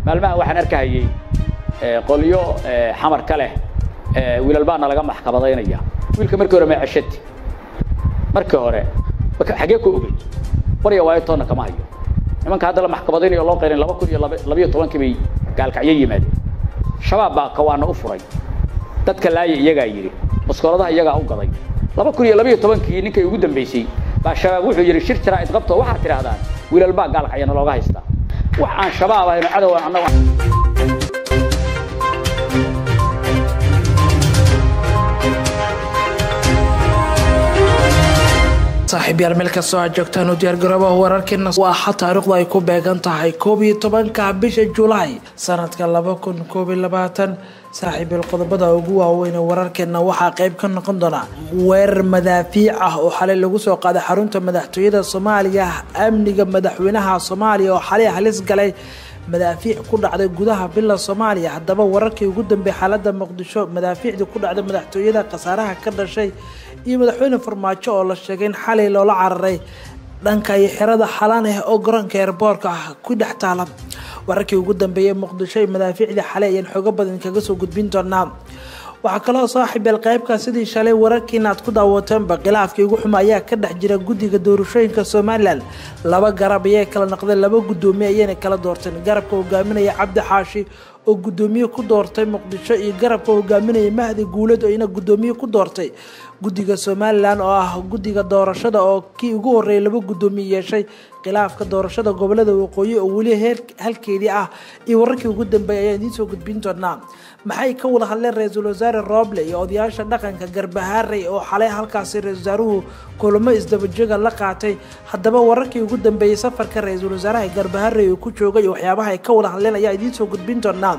maalmahan waxaan arkahayey qolyo xamar ka leh wiilal baana laga maxkamadaynaya wiilka markii hore ma ceshati markii hore xagee ku ogey warya waayo toonna kama hayo nimanka hadda la maxkamadaynayo loo qayrin laba kun iyo labayo tobankii bay gaalkacyo yimaadeen shabaab baa kawaana u furay dadka laaya iyagaa yidhi maskooladaha iyagaa u gaday laba kun iyo labayo tobankii ninkay ugu dambaysay baa shabaab wuxuu yidhi shir jiraa idqabto waxaad tidhahdaan wiilal baa gaalkacyana looga haystaa wax aan shabaab ahayno cadow annaga saaxiibyaal meel kastoo aad joogtaan u diyaargaroobaha wararkeena waa taariikhdu ay ku beegan tahay koob iyo tobanka bisha julaay sanadka laba kun koob iyo labaatan saaxiibyaal qodobada ugu waaweyn wararkeena waxaa qeyb ka noqon doona weerar madaafiic ah oo xalay lagu soo qaaday xarunta madaxtooyada soomaaliya amniga madaxweynaha soomaaliya oo xalay halis galay madaafiic ku dhacday gudaha bila soomaaliya haddaba wararkii ugu dambeeyay xaalada muqdisho madaafiicdii ku dhacday madaxtooyada khasaaraha ka dhashay iyo madaxweyne farmaajo oo la sheegay in xalay loola cararay dhanka iyo xerada xalaan ah oo garoonka eerboorka ah ku dhex taala wararkii ugu dambeeyay muqdisho iyo madaafiicdii xalay ayaan xoogo badan kaga soo gudbin doonaa waxaa kaloo saaxiibeel qeybka sidii shalay wararkiina aad ku daawateenba khilaafkii ugu xuma ayaa ka dhex jira guddiga doorashooyinka somalilan laba garab ayay kala noqdeen laba guddoomiye ayayna kala doorteen garabka hogaaminaya cabdi xaashi oo guddoomiye ku doortay muqdisho iyo garabka hogaaminaya mahdi guulad oo ina guddoomiye ku doortay guddiga somalilan oo ah guddiga doorashada oo kii ugu horreeyay laba guddoomiye yeeshay khilaafka doorashada gobolada waqooyi oo weli halkeedii ah iyo wararkii ugu dambeeyay ayaan idiin soo gudbin doonaa maxay ka wada hadleen ra-iisul wasaare roble iyo odayaasha dhaqanka garbahaarey oo xalay halkaasi ra-isul wasaaruhu kulamo isdabajooga la qaatay haddaba wararkii ugu dambeeyey safarka ra-iisul wasaaraha garbahaarey uu ku joogay iyo waxyaabaha ay ka wada hadleen ayaa idiin soo gudbin doonaa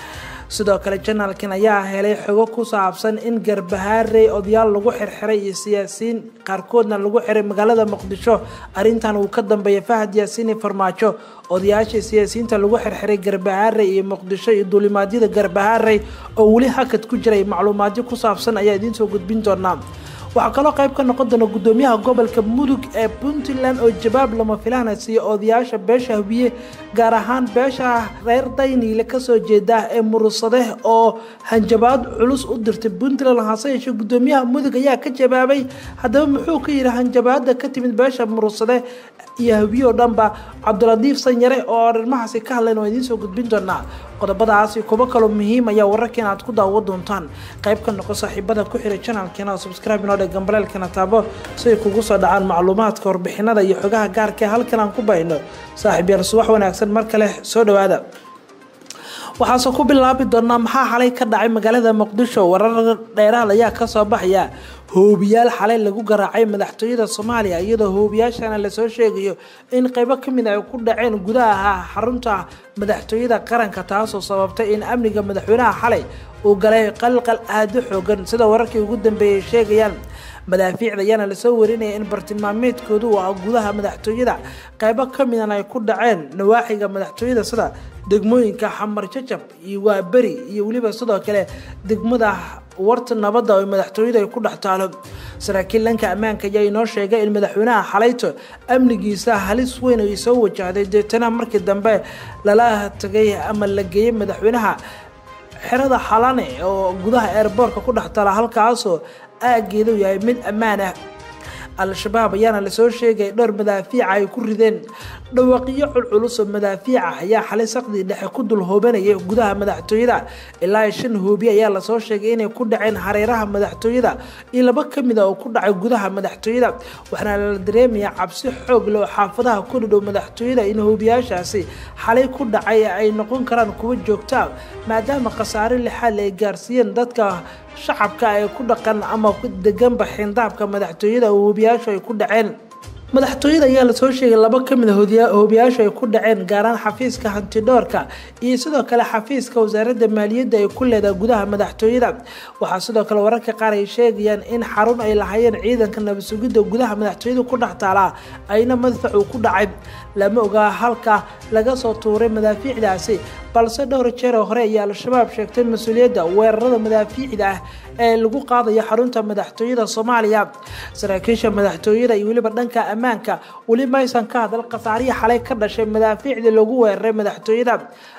sidoo kale janaalkan ayaa helay xogo ku saabsan in garbahaarey odayaal lagu xirxiray iyo siyaasiyiin qaarkoodna lagu xiray magaalada muqdisho arrintan uu ka dambeeyay fahad yaasiini farmaajo odayaasha siyaasiyiinta lagu xirxiray garbahaarey iyo muqdisho iyo duulimaadyada garbahaarey oo weli hakad ku jiray macluumaadyo ku saabsan ayaa idiin soo gudbin doonaa waxaa kaloo qayb ka noqon doona guddoomiyaha gobolka mudug ee puntland oo jawaab lama filaana siiya odayaasha beesha habiye gaar ahaan beesha reer dayniile kasoo jeeda ee murusade oo hanjabaad culus u dirtay puntland hase yeeshee guddoomiyaha mudug ayaa ka jawaabay haddaba muxuu ka yidhi hanjabaada ka timid beesha murusade iyo habiye oo dhanba cabdiladiif sanyare oo arrimahaasi ka hadlayn waa idiin soo gudbin doonaa qodobadaasi kuwo kaloo muhiim ayaa wararkeena aad ku daawo doontaan qayb ka noqo saaxiibada ku xiray janalkeena oo subscribe inoo dheg gambaleelkana taabo si ay kugu soo dhacaan macluumaadka warbixinada iyo xogaha gaarka ee halkan aan ku bayno saaxiib yaal subax wanaagsan mar kale soo dhawaada waxaase ku bilaabi doonaa maxaa xalay ka dhacay magaalada muqdisho warar dheeraad ayaa kasoo baxaya hoobiyaal xalay lagu garaacay madaxtooyada soomaaliya iyadoo hoobiyaashana lasoo sheegayo in qeybo kamid ay ku dhaceen gudaha xarunta madaxtooyada qaranka taasoo sababtay in amniga madaxweynaha xalay uu galay qalqal aado xoogan sida wararkii ugu dambeeyay sheegayaan madaafiicda ayaana lasoo warinaya in bartilmaameedkoodu uu ah gudaha madaxtooyada qeybo kamidan ay ku dhaceen nawaaxiga madaxtooyada sida degmooyinka xamar jajab iyo waaberi iyo weliba sidoo kale degmada warta nabadda oo madaxtooyada ay ku dhex taalo saraakiil dhanka ammaanka ayaa inoo sheegay in madaxweynaha xalayto amnigiisa halis weyn ay soo wajahday deetana markii dambe lala tagay ama la geeyey madaxweynaha xerada xalane oo gudaha eerboorka ku dhex taala halkaasoo aageedu yahay mid ammaan ah al-shabaab ayaana lasoo sheegay dhowr madaafiica ay ku rideen dhawaaqyo culculus oo madaafiica ayaa xalay saqdii dhexe ku dul hoobanayay gudaha madaxtooyada ilaa shan hoobiye ayaa lasoo sheegay inay ku dhaceen hareeraha madaxtooyada iyo laba kamid a oo ku dhacay gudaha madaxtooyada waxaana la dareemayaa cabsi xoog leh oo xaafadaha ku dhidhow madaxtooyada in hoobiyaashaasi xalay ku dhacay ay noqon karaan kuwo joogtaa maadaama khasaare lixaal ay gaarsiiyeen dadka shacabka ee ku dhaqan ama deganba xindaabka madaxtooyada oo hoobiyaashu ay ku dhaceen madaxtooyada ayaa lasoo sheegay laba kamid a hoobiyaashu ay ku dhaceen gaaraan xafiiska hantidhoorka iyo sidoo kale xafiiska wasaaradda maaliyadda ay ku leedahay gudaha madaxtooyada waxaa sidoo kale wararka qaar ay sheegayaan in xarun ay lahaayeen ciidanka nabadsugidda gudaha madaxtooyada ku dhex taalaa ayna madfacu ku dhacay lama ogaa halka laga soo tuuray madaafiicdaasi balse dhowr jeeroo hore ayaa al-shabaab sheegtay mas-uuliyadda weerarada madaafiicda ah ee lagu qaadayo xarunta madaxtooyada soomaaliya saraakiisha madaxtooyada iyo weliba dhanka ammaanka weli maysan ka hadal khasaarihii xalay ka dhashay madaafiicdii lagu weeraray madaxtooyada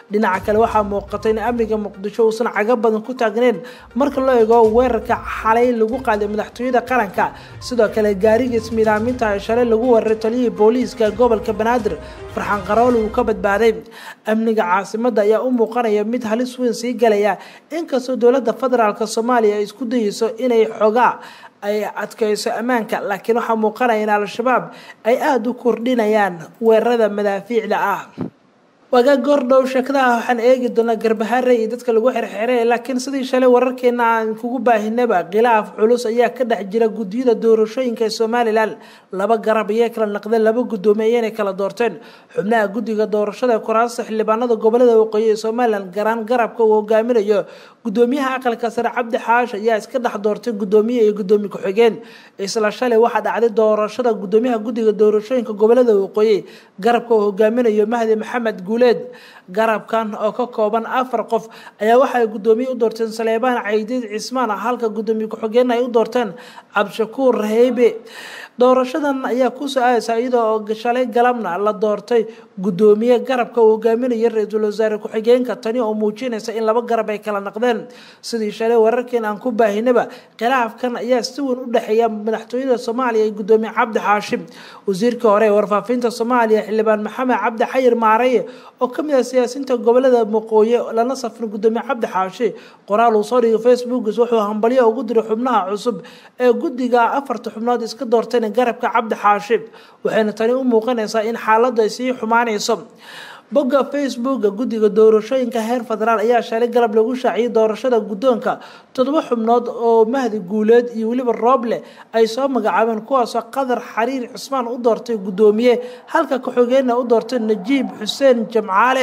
dhinaca kale waxaa muuqatay in amniga muqdisho uusan caga badan ku taagneyn marka loo eego weerarka xalay lagu qaaday madaxtooyada qaranka sidoo kale gaariga ismiidaaminta ee shalay lagu weeraray taliyihii booliiska gobolka banaadir farxaan qarool uu ka badbaaday amniga caasimada ayaa u muuqanaya mid halis weyn sii galaya inkastoo dowladda federaalk soomaaliya ay isku dayeyso inay xogaa ay adkeyso ammaanka laakiin waxaa muuqanaya in al-shabaab ay aada u kordhinayaan weerarada madaafiicda ah waagaa goordhow sheekadaha waxaan eegi doonaa garbahaare iyo dadka lagu xirxiray laakiin sidii shalay wararkeena aan kugu baahinaba khilaaf culus ayaa ka dhex jira guddiyada doorashooyinka ee somalilan laba garab ayay kala naqdeen laba guddoomiye ayaynay kala doorteen xubnaha guddiga doorashada ee kuraasta xildhibaanada gobolada waqooyi ee somalilan garaan garabka uu hogaaminayo guddoomiyaha aqalka sare cabdi xaash ayaa iska dhex doortay guddoomiye iyo guddoomiye ku-xigeen isla shalay waxaa dhacday doorashada guddoomiyaha guddiga doorashooyinka gobolada waqooyi garabka uu hogaaminayo mahdi maxamed guuleed garabkan oo ka kooban afar qof ayaa waxaay guddoomiye u doorteen saleebaan caydiid cismaan halka guddoomiye ku-xigeen ay u doorteen cabdishakuur raheybe doorashadan ayaa kusoo aadaysa iyadoo oo shalay galabna la doortay guddoomiye garabka uu hogaaminaya ra-iisul wasaare ku-xigeenka tani oo muujinaysa in laba garab ay kala naqdeen sidii shalay wararkeen aan ku baahinaba khilaafkan ayaa si weyn u dhexeeya madaxtooyada soomaaliya iyo guddoomiye cabdi xaashim wasiirkii hore ee warfaafinta soomaaliya xildhibaan maxamed cabdi xayir maareye oo kamid ah siyaasiinta gobolada waqooyi lana safrin guddoomiye cabdi xaashi qoraal uu soo dhigay facebookis wuxuu hambalyo ugu diray xubnaha cusub ee guddiga afarta xubnood iska doorteen garabka cabdi xaashib waxayna tani u muuqanaysaa in xaaladdu ay sii xumaanayso bogga facebooka guddiga doorashooyinka heer federaal ayaa shalay galab lagu shaaciyay doorashada guddoonka toddoba xubnood oo mahdi guuleed iyo weliba rooble ay soo magacaabeen kuwaasoo qadar xariir cusmaan u doortay guddoomiye halka ku-xigeenna u doortay najiib xuseen jamcaale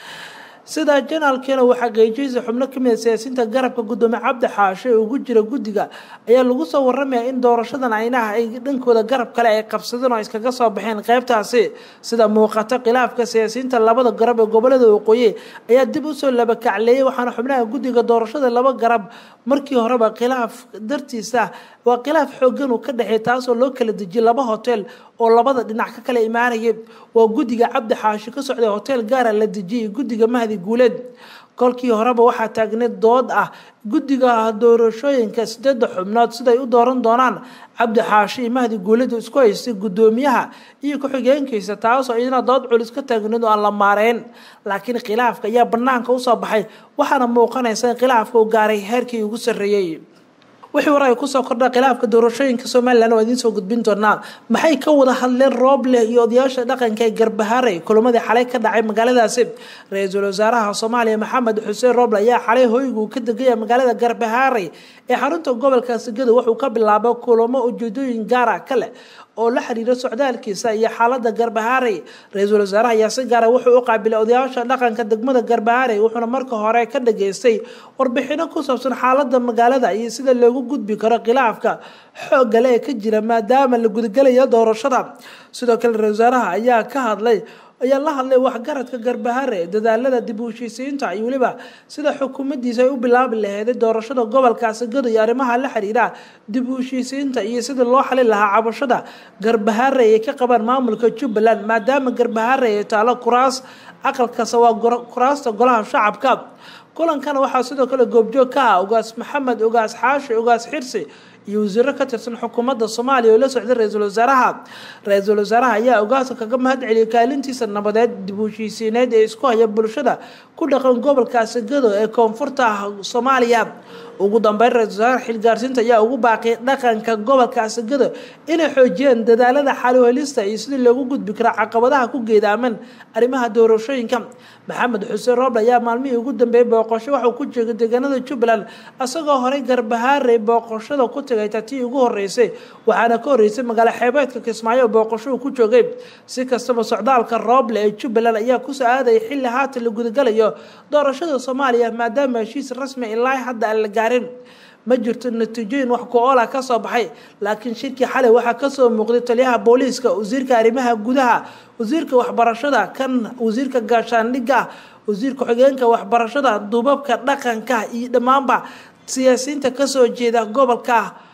sidaa janaalkeena uu xaqiijiyeysa xubno kamid a siyaasiyiinta garabka guddoomiye cabdi xaashe ee ugu jira guddiga ayaa lagu soo waramaya in doorashadan aynaha ay dhankooda garab kale ay qabsadeen oo ay iskaga soo baxeen qeybtaasi sida muuqata khilaafka siyaasiyiinta labada garab ee gobolada waqooyi ayaa dib usoo labakacleeyay waxaana xubnaha guddiga doorashada laba garab markii horeba khilaaf dartiisa waa khilaaf xoogan uu ka dhexeey taasoo loo kala dejiyay laba hotel oo labada dhinac ka kala imaanayay waa guddiga cabdi xaashi ka socday hotel gaara la dejiyay guddiga mahdi guuleed kolkii horeba waxaa taagneed dood ah guddiga doorashooyinka sideedda xubnood siday u dooran doonaan cabdi xaashi iyo mahdi guuleed isku haystay guddoomiyaha iyo ku-xigeenkiisa taasoo iyadana dood culis ka taagneed oo aan la maareyn laakiin khilaafka ayaa banaanka usoo baxay waxaana muuqanaysa in khilaafka uu gaaray heerkii ugu sarreeyey wixii war ay kusoo kordha khilaafka doorashooyinka somalilan waa idiin soo gudbin doonaa maxay ka wada hadleen rooble iyo odayaasha dhaqanka ee garbahaarey kulamadii xalay ka dhacay magaaladaasi ra-iisul wasaaraha soomaaliya maxamed xuseen rooble ayaa xalay hoygu ka degaya magaalada garbahaarey ee xarunta gobolka sigado wuxuu ka bilaabay kulamo ujeedooyin gaara ka leh oo la xiriira socdaalkiisa iyo xaalada garbahaarey ra-iisul wasaaraha ayaa si gaara wuxuu u qaabilay odayaasha dhaqanka degmada garbahaarey wuxuuna marka hore ka dhageystay warbixino ku saabsan xaalada magaalada iyo sida loogu gudbi karo khilaafka xoogale ee ka jira maadaama la gudagalayo doorashada sidoo kale ra-isul wasaaraha ayaa ka hadlay ayaa la hadlay waxgaradka garbahare dadaalada dib u heshiisiinta iyo weliba sida xukuumaddiisa ay u bilaabi laheeday doorashada gobolkaasi gado iyo arrimaha la xiriira dib u heshiisiinta iyo sida loo xalin lahaa cabashada garbahare ay ka qabaan maamulka jubbaland maadaama garbahare ay taalo kuraas aqalkasa waa kuraasta golaha shacabka kulankana waxaa sidoo kale goobjoog ka ah ogaas maxamed ogaas xaashi ogaas xirsi iyo wasiiro ka tirsan xukuumadda soomaaliya oo la socday ra-iisul wasaaraha ra-iisul wasaaraha ayaa ogaaska kaga mahad celiyay kaalintiisa nabadeed dib u heshiisiineed ee isku haya bulshada ku dhaqan gobolkaasi gado ee koonfurta soomaaliya ugu dambeyn ra-isul wasaaraha xilgaarsiinta ayaa ugu baaqay dhaqanka gobolkaasi gado inay xoojiyeen dadaalada xaluhelista iyo sidii loogu gudbi kara caqabadaha ku geedaaman arrimaha doorashooyinka maxamed xuseen rooble ayaa maalmihii ugu dambeeyey booqosho waxuu ku joogay deegaanada jubbaland isagoo horey garbahaarey booqoshada ku tagay tatii ugu horeysay waxaana ka horeysay magaalo xeebeedka kismaayo oo booqosho uu ku joogay si kastaba socdaalka rooble ee jubbaland ayaa kusoo aadayay xilli haatan la gudagalayo doorashada soomaaliya maadaama heshiis rasmi ilaa hadda aan la gaarin ma jirto natiijooyin wax ku-oola ka soo baxay laakiin shirkii xalay waxaa kasoo muuqday taliyaha booliiska wasiirka arrimaha gudaha wasiirka waxbarashada kan wasiirka gaashaandhigga wasiirka xogeenka waxbarashada duubabka dhaqanka iyo dhammaanba siyaasiyiinta kasoo jeeda gobolka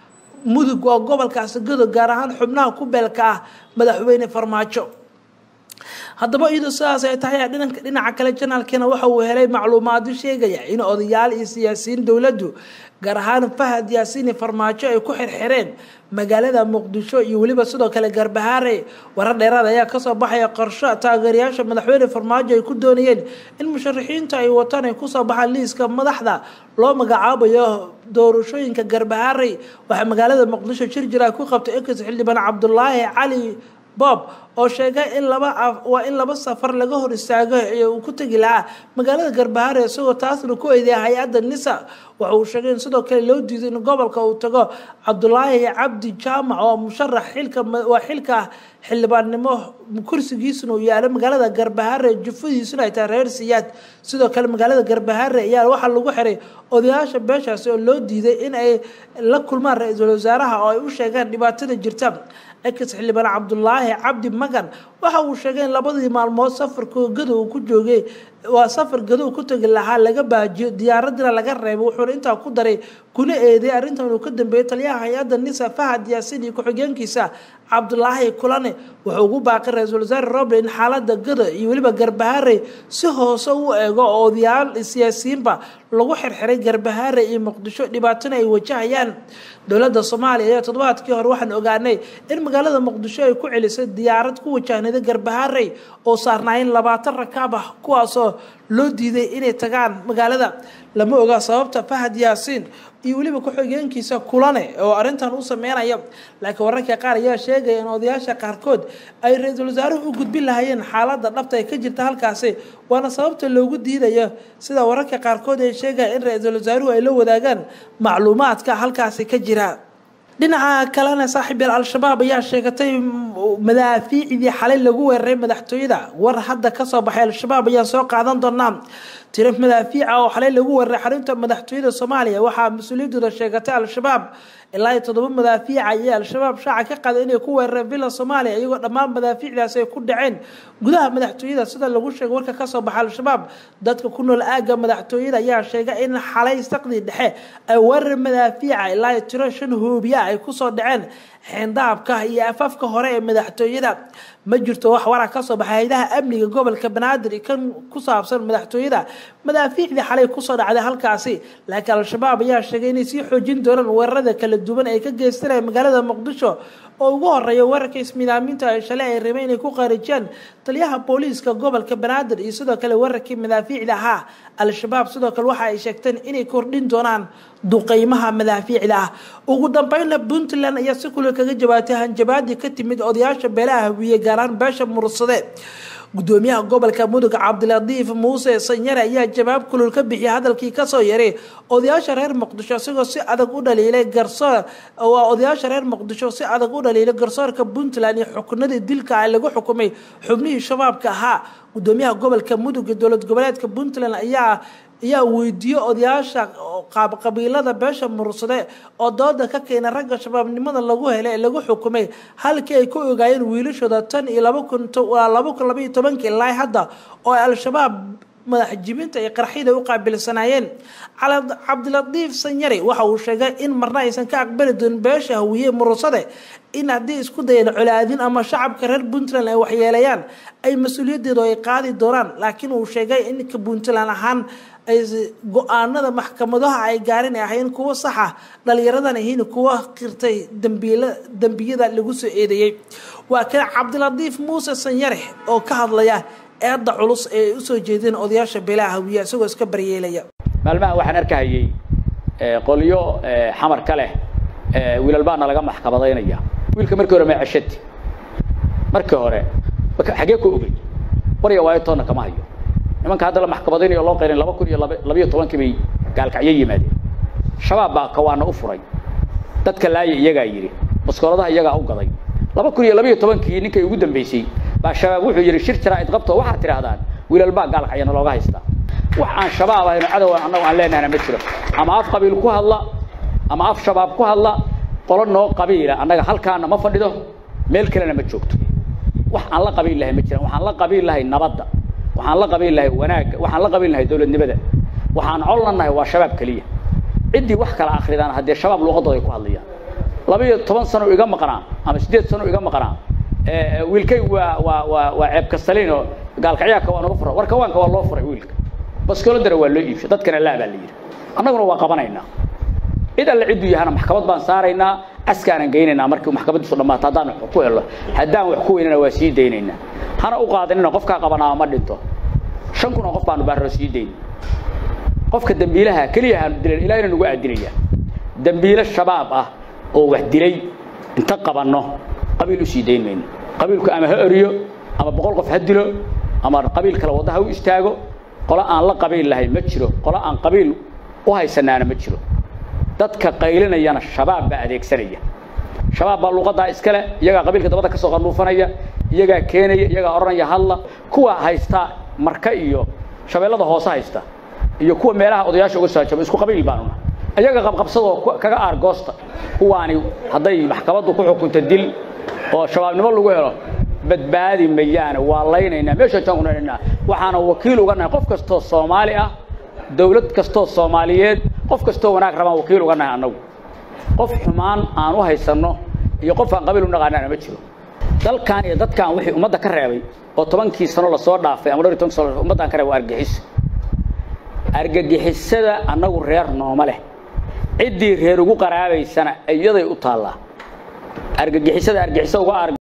mudug oo gobolkaasi gado gaar ahaan xubnaha ku beelka ah madaxweyne farmaajo haddaba iyadoo sidaas ay tahay dhinaca kale janaalkiina waxa uu helay macluumaado sheegaya in odayaal iyo siyaasiyiin dowladdu gaar ahaan fahad yaasiini farmaajo ay ku xirxireen magaalada muqdisho iyo weliba sidoo kale garbahaare warar dheeraad ayaa kasoo baxaya qorsho taageerayaasha madaxweyne farmaajo ay ku doonayeen in musharaxiinta ay wataan ay kusoo baxaan liiska madaxda loo magacaabayo doorashooyinka garbahaare waxaa magaalada muqdisho jir jira ku qabtay ex xildhibaan cabdulaahi cali bob oo sheegay in laba waa in laba safar laga hor istaago ee uu ku tegi lahaa magaalada garbahaare isagoo taasna ku eedeya hay-adda nisa waxa uu sheegay in sidoo kale loo diiday in gobolka uu tago cabdulaahi cabdi jaamac oo musharax xilka waa xilka xildhibaannimo kursigiisuna uu yaalo magaalada garbahaare jufadiisuna ay tahay reer siyaad sidoo kale magaalada garbahaare ayaa waxaa lagu xiray odayaasha beeshaasi oo loo diiday in ay la kulmaan ra-iisul wasaaraha oo ay u sheegaan dhibaatada jirta ex xildhibaan cabdulaahi cabdi magan waxa uu sheegay in labadii maalmood safarka gado uu ku joogay waa safar gado ku tegi lahaa laga baajiyo diyaaradina laga reebay wuxuuna intaa ku daray kuna eeday arrintan uu ka dambeeyey taliyaha hay-adda nisa fahad yaasin iyo ku-xigeenkiisa cabdulaahi kulane wuxuu ugu baaqay ra-iisul wasaare roble in xaalada gado iyo weliba garbahaare si hoose u eego oo odayaal siyaasiyiinba lagu xirxiray garbahaare iyo muqdisho dhibaatana ay wajahayaan dowladda soomaaliya ayaa toddobaadkii hore waxaan ogaanay in magaalada muqdisho ay ku celisay diyaarad ku wajahnada garbahaarey oo saarnaayeen labaatan rakaab ah kuwaasoo loo diiday inay tagaan magaalada lama oga sababta fahad yaasiin iyo weliba ku-xigeenkiisa kulane oo arrintan u sameynaya laakiin wararka qaar ayaa sheegaya in odayaasha qaarkood ay ra-iisul wasaaruhu u gudbin lahayeen xaaladda dhabta ee ka jirta halkaasi waana sababta loogu diidayo sida wararka qaarkood ay sheegaya in ra-iisul wasaaruhu ay la wadaagaan macluumaadka halkaasi ka jira dhinaca kalena saaxiibyal al-shabaab ayaa sheegatay madaafiicdii xalay lagu weeraray madaxtooyada war hadda kasoo baxay al-shabaab ayaa soo qaadan doonaa tiro madaafiica oo xalay lagu weeraray xarunta madaxtooyada soomaaliya waxaa mas-uuliyadooda sheegatay al-shabaab ilaa iyo toddoba madaafiica ayay al-shabaab shaaca ka qaday inay ku weerareen villa soomaaliya iyagoo dhammaan madaafiicdaasi ay ku dhaceen gudaha madaxtooyada sida lagu sheegay warka kasoo baxa al-shabaab dadka ku nool aagga madaxtooyada ayaa sheegay in xalay saqdii dhexe ay weerar madaafiica ilaa iyo tiro shan hoobiya ay kusoo dhaceen xeendaabka iyo afafka hore ee madaxtooyada ma jirto wax waraa kasoo baxay haydaha amniga gobolka banaadir kan ku saabsan madaxtooyada madaafiicdii xalay kusoo dhacday halkaasi laakiin al-shabaab ayaa sheegay inay sii xoojin doonaan weerarada kala duwan ay ka geystanaya magaalada muqdisho oo ugu horeeya weerarka ismiidaaminta ay shalay ay rabeen inay ku qaarijiyaan taliyaha booliiska gobolka banaadir iyo sidoo kale weerarkii madaafiicda ahaa al-shabaab sidoo kale waxa ay sheegteen inay kordhin doonaan duqeymaha madaafiicda ah ugu dambeynna puntland ayaa si kule kaga jawaabtay hanjabaadii ka timid odayaasha beelaha hawiye gaaraan beesha mursade gudoomiyaha gobolka mudug cabdiladiif muuse sanyare ayaa jawaab kulul ka bixiyay hadalkii kasoo yaray odayaasha reer muqdisho isagoo si adag u dhaliilay garsoor waa odayaasha reer muqdisho si adag u dhaliilay garsoorka puntland iyo xukunadii dilka ay lagu xukumay xubnihii shabaabka ahaa gudoomiyaha gobolka mudug ee dowlad goboleedka puntland ayaa ayaa weydiiyey odayaasha qaabqabiilada beesha mursade oo dooda ka keenay ragga shabaabnimada lagu helay ee lagu xukumay halkii ay ku ogaayeen wiilashooda tan iyo laba kun laba kun labaiyo tobankii ilaa hadda oo ay al-shabaab madaxjibinta iyo qarxida u qaabilsanaayeen cabdiladiif sanyari waxa uu sheegay in marna aysan ka aqbali doonin beesha hawiye mursade in haddii isku dayeen colaadin ama shacabka reer puntland ay waxyeelayaan ay mas-uuliyadeedu ay qaadi doonaan laakiin uu sheegay in ka puntland ahaan ay go-aanada maxkamadaha ay gaarin ay ahayn kuwo saxa dhalinyaradan ahiin kuwo qirtay dambiila dembiyada lagu soo eedeeyey waa kan cabdiladiif muuse sanyare oo ka hadlaya eedda culus ee ay usoo jeedeen odayaasha beelaha hawiya isagoo iska baryeelaya maalmaha waxaan arkahayey qolyo xamar ka leh wiilal baana laga maxkamadaynaya wiilka markii hore ma ceshati markii hore xagee ku ogey warya waayo toonna kama hayo nimanka hadda la maxkamadaynayo loo qayrin laba kun iyo labayo tobankii bay gaalkacyo yimaadeen shabaab baa kawaana u furay dadka laaya iyagaa yidhi baskooladaha iyagaa u gaday laba kun iyo labayo tobankii ninkay ugu dambeysay baa shabaab wuxuu yidhi shir jiraa idqabto waxaad tidhaahdaan wiilal baa gaalkacyana looga haystaa wax aan shabaab ahayno cadowan annagu aan leenahana ma jiro ama af qabiil ku hadla ama af shabaab ku hadla qolo noo qabiila annaga halkaana ma fadhido meel kalena ma joogto wax aan la qabiil lahay ma jiraan waxaan la qabiil lahay nabadda waxaan la qabiil lahay wanaagga waxaan la qabiil lahay dowladnimada waxaan collannahay waa shabaab keliya ciddii wax kala akridaan haddee shabaab luuqadooda ay ku hadlayaan laba iyo toban sano iga maqnaa ama siddeed sano iga maqnaa wiilkay waa waa waa waa ceeb kastalin oo gaalkacyaaka waa nagu fura war kawaanka waa loo furay wiilka baskooladana waa loo iibshay dadkana laa baa la yidhi annaguna waa qabanaynaa cid alle cidduu yahana maxkamad baan saaraynaa askaanan geynaynaa markii maxkamadiisu dhammaato haddaan wax ku helo haddaan wax ku weynana waa sii daynaynaa hana u qaadanina qofkaa qabanaa ma dhinto shan kun oo qof baanu baarro sii dayn qofka dembiilaha keliya haanu dilan ilaahina nagu aadinaya dembiile shabaab ah oo wax dilay inta qabanno qabiil u sii dayn mayno qabiilku ama ha oriyo ama boqol qof ha dilo ama qabiil kale wadda ha u istaago qolo aan la qabiil lahayn ma jiro qolo aan qabiil u haysanaana ma jiro dadka qaylinayana shabaab baa adeegsanaya shabaab baa luuqadaa iskale iyagaa qabiilka dabada ka soo qanuufanaya iyagaa keenaya iyagaa odhanaya hadla kuwa haysta marka iyo shabeellada hoose haysta iyo kuwa meelaha odayaasha uga soo hajaba isku qabiil baanuna iyaga qabqabsadoo kaga aargoosta kuwaani hadday maxkamaddu ku xukunta dil oo shabaabnimo lagu helo badbaadi mayaane waa laynaynaa meeshaan jaan kunanaynaa waxaana wakiil uga nahay qof kastoo soomaali ah dawlad kastoo soomaaliyeed qof kastoo wanaag rabaan wakiil uga nahay annagu qof xumaan aan u haysanno iyo qof aan qabiil u naqaanaana ma jiro dalkan iyo dadkan wixii ummadda ka reebay oo tobankii sano lasoo dhaafay ama dhowr iyo tobankii sano ummaddan ka reebay waa argagixiso argagixisada annagu reer nooma leh ciddii reer ugu qaraabaysana iyaday u taallaa argagixisada argixisa uga